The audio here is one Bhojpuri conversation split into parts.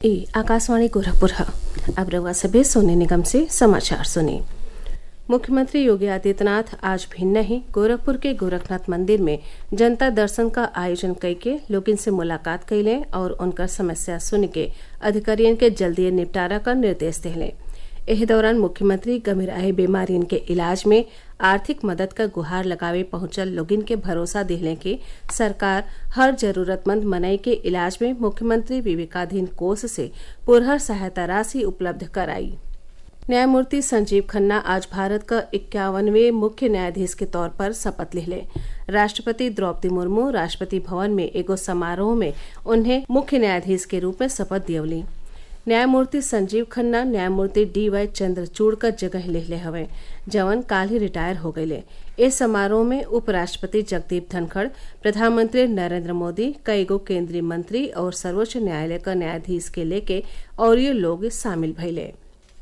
ई आकाशवाणी गोरखपुर है अब रउआ सभे सोने निगम से समाचार सुनी मुख्यमंत्री योगी आदित्यनाथ आज भी नहीं गोरखपुर के गोरखनाथ मंदिर में जनता दर्शन का आयोजन करके लोगन से मुलाकात कैले और उनकर समस्या सुन के अधिकारियों के जल्दी निपटारा का निर्देश दिले एह दौरान मुख्यमंत्री गंभीर आए बीमारियों के इलाज में आर्थिक मदद का गुहार लगावे पहुंचल लोगिन के भरोसा दिले कि सरकार हर जरूरतमंद मनई के इलाज में मुख्यमंत्री विवेकाधीन कोष से पुरहर सहायता राशि उपलब्ध कराई न्यायमूर्ति संजीव खन्ना आज भारत का इक्यावनवे मुख्य न्यायाधीश के तौर पर शपथ ले राष्ट्रपति द्रौपदी मुर्मू राष्ट्रपति भवन में एगो समारोह में उन्हें मुख्य न्यायाधीश के रूप में शपथ दियवली न्यायमूर्ति संजीव खन्ना न्यायमूर्ति डी वाई चंद्रचूड़ का जगह ले हवे जवन काल ही रिटायर हो गये इस समारोह में उपराष्ट्रपति जगदीप धनखड़ प्रधानमंत्री नरेंद्र मोदी कई गो केंद्रीय मंत्री और सर्वोच्च न्यायालय का न्यायाधीश के लेके और ये लोग शामिल भइले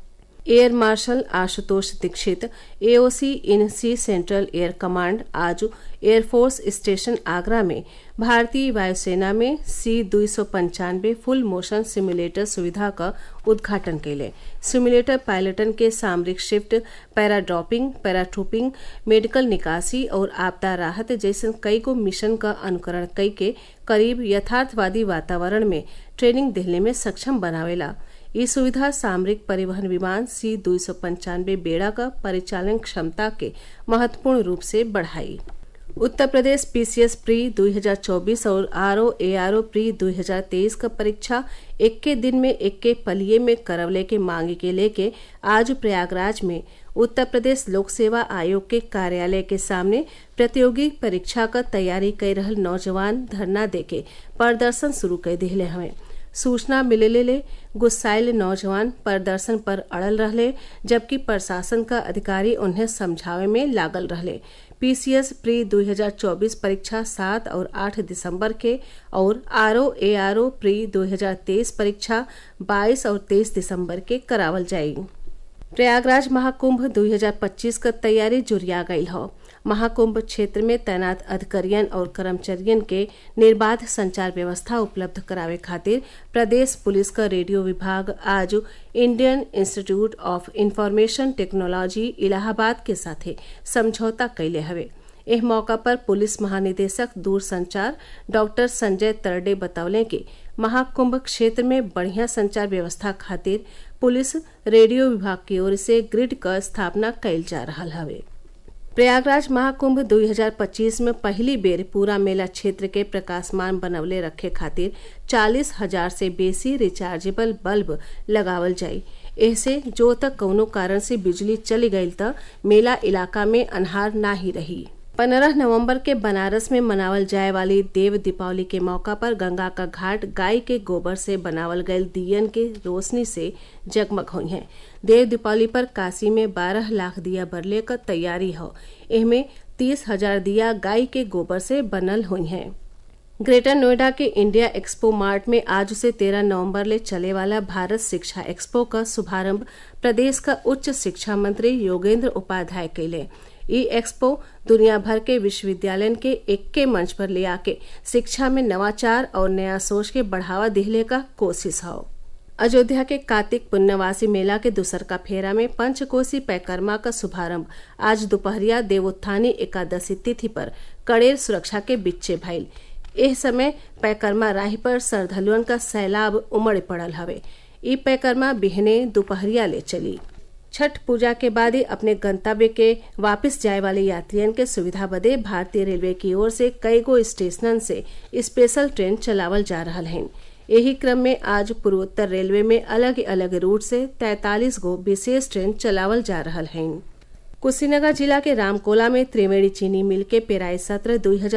air marshal Ashutosh Dikshit AOC in C central air command आज एयरफोर्स स्टेशन आगरा में भारतीय वायुसेना में सी दुई सौ पंचानवे फुल मोशन सिमुलेटर सुविधा का उद्घाटन कैले सिमुलेटर पायलटन के सामरिक शिफ्ट पैराड्रॉपिंग पैराट्रूपिंग मेडिकल निकासी और आपदा राहत जैसे कई को मिशन का अनुकरण कई के करीब यथार्थवादी वातावरण में ट्रेनिंग दिलने में सक्षम बनावेला ये सुविधा सामरिक परिवहन विमान सी दुई सौ पंचानवे बेड़ा का परिचालन क्षमता के महत्वपूर्ण रूप से बढ़ाई उत्तर प्रदेश पीसीएस प्री 2024 और R O A R O pre 2023 का परीक्षा इक्के दिन में इक्के पलिये में करवले के मांगे के लेके आज प्रयागराज में उत्तर प्रदेश लोक सेवा आयोग के कार्यालय के सामने प्रतियोगी परीक्षा का तैयारी कर रहल नौजवान धरना देके प्रदर्शन शुरू कर दिले हमें सूचना मिलले गुस्साइल नौजवान प्रदर्शन पर अड़ल रहले जबकि प्रशासन का अधिकारी उन्हें समझावे में लागल रहले पीसीएस प्री 2024 परीक्षा 7 और 8 दिसंबर के और RO A R O pre 2023 परीक्षा 22 और 23 दिसंबर के करावल जायेगी प्रयागराज महाकुंभ 2025 का तैयारी जुरिया गई हो महाकुंभ क्षेत्र में तैनात अधिकारियन और कर्मचारियन के निर्बाध संचार व्यवस्था उपलब्ध करावे खातिर प्रदेश पुलिस का रेडियो विभाग आज Indian institute of information technology Allahabad के साथे समझौता कैले हवे एह मौका पर पुलिस महानिदेशक दूरसंचार डॉक्टर संजय तरडे बतौले कि महाकुंभ क्षेत्र में बढ़िया संचार व्यवस्था खातिर पुलिस रेडियो विभाग की ओर से ग्रिड क स्थापना कैल जा रहा हवे प्रयागराज महाकुंभ 2025 में पहली बेर पूरा मेला क्षेत्र के प्रकाशमान बनवले रखे खातिर चालीस हजार से बेसी रिचार्जेबल बल्ब लगावल जाई ऐसे जो तक कौनो कारण से बिजली चली गई त मेला इलाका में अनहार ना ही रही पंद्रह नवंबर के बनारस में मनावल जाए वाली देव दीपावली के मौका पर गंगा का घाट गाय के गोबर से बनावल गये दियन के रोशनी से जगमग हुई हैं देव दीपावली पर काशी में बारह लाख दिया बरले का तैयारी हो इनमें तीस हजार दिया गाय के गोबर से बनल हुई हैं ग्रेटर नोएडा के इंडिया एक्सपो मार्ट में आज से 13 नवंबर ले चले वाला भारत शिक्षा एक्सपो का शुभारंभ प्रदेश का उच्च शिक्षा मंत्री योगेंद्र उपाध्याय कैले ई एक्सपो दुनिया भर के विश्वविद्यालय के इक्के मंच पर ले आके शिक्षा में नवाचार और नया सोच के बढ़ावा दिहले का कोशिश हो अयोध्या के कार्तिक पुण्यवासी मेला के दूसर का फेरा में पंचकोसी पैकर्मा का शुभारंभ आज दोपहरिया देवोत्थानी एकादशी तिथि पर कड़ेर सुरक्षा के बिच्चे भइल एह समय पैकर्मा राही पर श्रद्धालुअन का सैलाब उमड़ पड़ल हवे ई पैकर्मा बिहने दोपहरिया ले चली छठ पूजा के बाद ही अपने गंतव्य के वापस जाए वाले यात्रियन के सुविधा बदे भारतीय रेलवे की ओर से कई गो स्टेशनन से स्पेशल ट्रेन चलावल जा रहा है यही क्रम में आज पूर्वोत्तर रेलवे में अलग अलग रूट से 43 गो विशेष ट्रेन चलावल जा रहा है कुशीनगर जिला के रामकोला में त्रिवेणी चीनी मिल के पेराई सत्र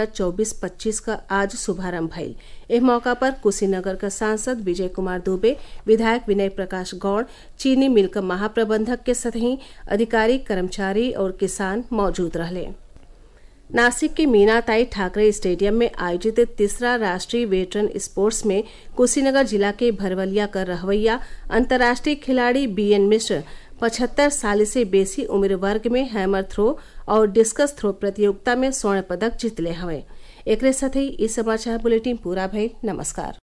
2024-25 का आज शुभारंभ भइल इस मौका पर कुशीनगर का सांसद विजय कुमार दुबे विधायक विनय प्रकाश गौड़ चीनी मिल का महाप्रबंधक के सतही अधिकारी कर्मचारी और किसान मौजूद रहले नासिक के मीनाताई ठाकरे स्टेडियम में आयोजित तीसरा राष्ट्रीय वेटरन स्पोर्ट्स में कुशीनगर जिला के भरवलिया का रहवैया अंतर्राष्ट्रीय खिलाड़ी बी एन मिश्र पचहत्तर साल से बेसी उम्र वर्ग में हैमर थ्रो और डिस्कस थ्रो प्रतियोगिता में स्वर्ण पदक जीतले हवे एक साथ ही इस समाचार बुलेटिन पूरा भइल नमस्कार